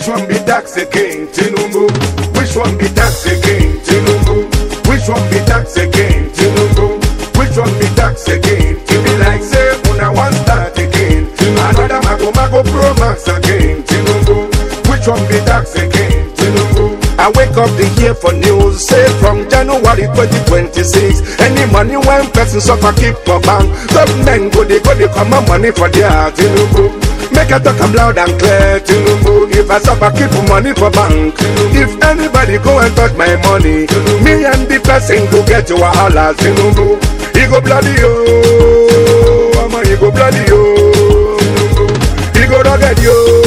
Which one be tax again, Tinubu? Which one be tax again, Tinubu? Which one be tax again, Tinubu? Which one be tax again? It be like say una one start again. Another mago mago pro max again, Tinubu. Which one be tax again, Tinubu? I wake up to hear for news say from January 2026 any money when person suffer keep for bank government go dey go dey comot money for their Tinubu. Make I talk am loud and clear, Tinubu. If I suffer, keep money for bank. If anybody go and touch my money, me and the person go get to wahala, Tinubu. He go bloody yo, Mama, he go bloody yo. He go rugged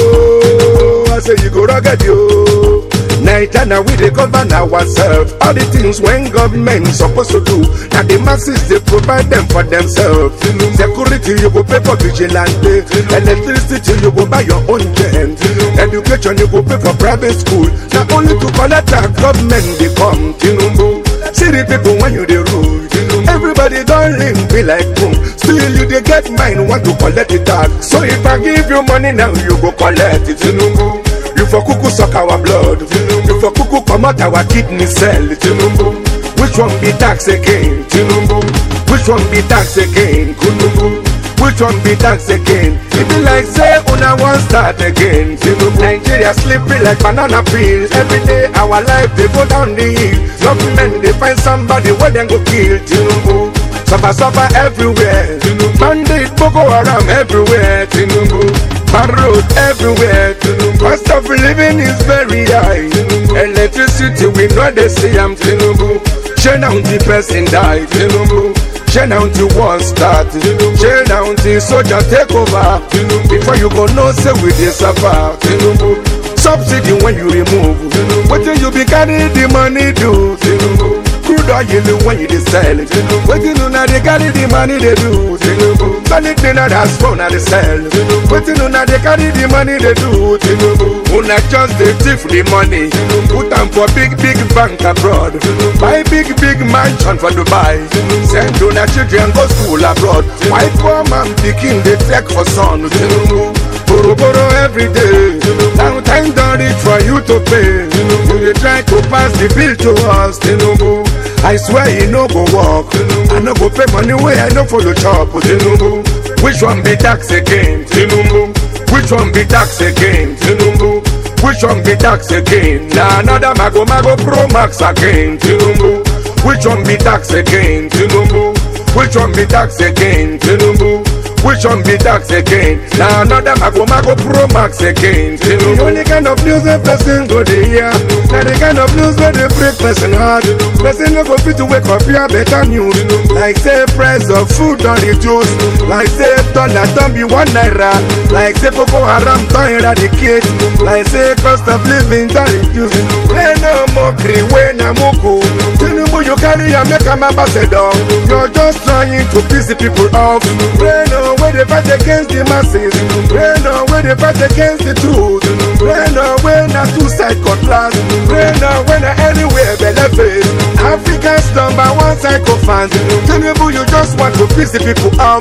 yo, I say he go rugged yo. Night and now we dey govern ourselves. All the things when government supposed to do, now the masses they provide them for themselves. Security you go pay for vigilante, electricity you go buy your own gen, education you go pay for private school. Now only to collect tax government they come. Tinubu, see the people when you dey rule. Everybody don ring be like boom. Still you dey get mind want to collect the tax. So if I give you money now you go collect it. Tinubu. You for cuckoo suck our blood. You for cuckoo come out our kidney cell. Tinubu. Which one be tax again? Tinubu. Which one be tax again? Tinubu. Which one be tax again? It be like say una one start again. Tinubu. Nigeria slippery like banana peel. Every day our life they go down the hill. Government they find somebody where they go kill. Tinubu. Suffer suffer everywhere. Bandit Boko Haram everywhere. Tinubu. Bad road everywhere. Cost of living is very high. Electricity we know they see I'm Tinubu. Share down the person die. Tinubu. Share down the war start. Share down the soldier take over. Before you go know say we dey suffer. Tinubu. Subsidy when you remove. Wetin you be carry the money do? Tinubu. Crude oil when you dey sell it. Wetin una dey carry the money dey do? Tinubu. Solid dinner that's phone I dey sell. Wetin una dey carry the money dey do? Tinubu. Una just dey thief the money. Put am for big big bank abroad. Buy big big mansion for Dubai. Send una children go school abroad. Why poor man pikin dey trek for sun? Tinubu. Boro boro every day. Now time don reach for you to pay. You dey try to pass the bill to us, Tinubu. I swear e no go work. I no go pay money wey I no follow chop, Tinubu. Which one be tax again, Tinubu? Which one be tax again, Tinubu? Which one be tax again? Na another mago mago pro max again, Tinubu. Which one be tax again, Tinubu? Which one be tax again, Tinubu? Which one be tax again? Na another mago mago pro max again, Tinubu. The only kind of news a person go dey hear, na the kind of news wey dey break person heart. Person no go fit to wake up hear better news, like say price of food don reduce, like say dollar don be one naira, like say Boko Haram don eradicate, like say cost of living don reduce. Wey no mockery, wey na mugu. Tinubu you carry am make am ambassador, you're just trying to piss the people off. Wey no wey dey fight against the masses, wey no wey dey fight against the truth, wey no wey na two side cutlass, wey no wey na anywhere belle face. Africa's number one psycho fans, Tinubu you just want to piss the people off.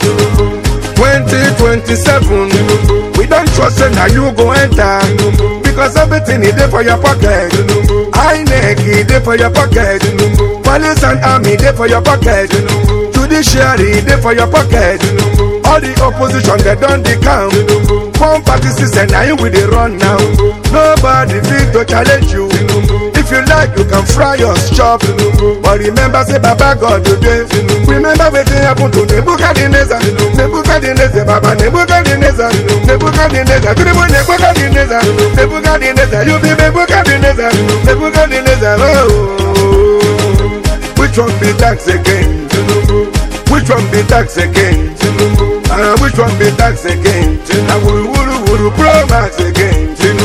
2027, we don't trust say na you go enter, because everything is there for your pocket. INEC e dey for your pocket, police and army dey for your pocket, judiciary dey for your pocket. All the opposition they don dey calm. One party system na you we dey run now. Nobody fit to challenge you. If you like, you can fry your chop. But remember, say Baba God you dey. Remember wetin happen to Nebuchadnezzar. Nebuchadnezzar, Baba Nebuchadnezzar. Nebuchadnezzar, Tribu Nebuchadnezzar. Nebuchadnezzar, you be Nebuchadnezzar. Nebuchadnezzar, oh. Which one be tax again? Which one be tax again? Uh, which one be tax again? Uh, wuru wuru wuru pro max again.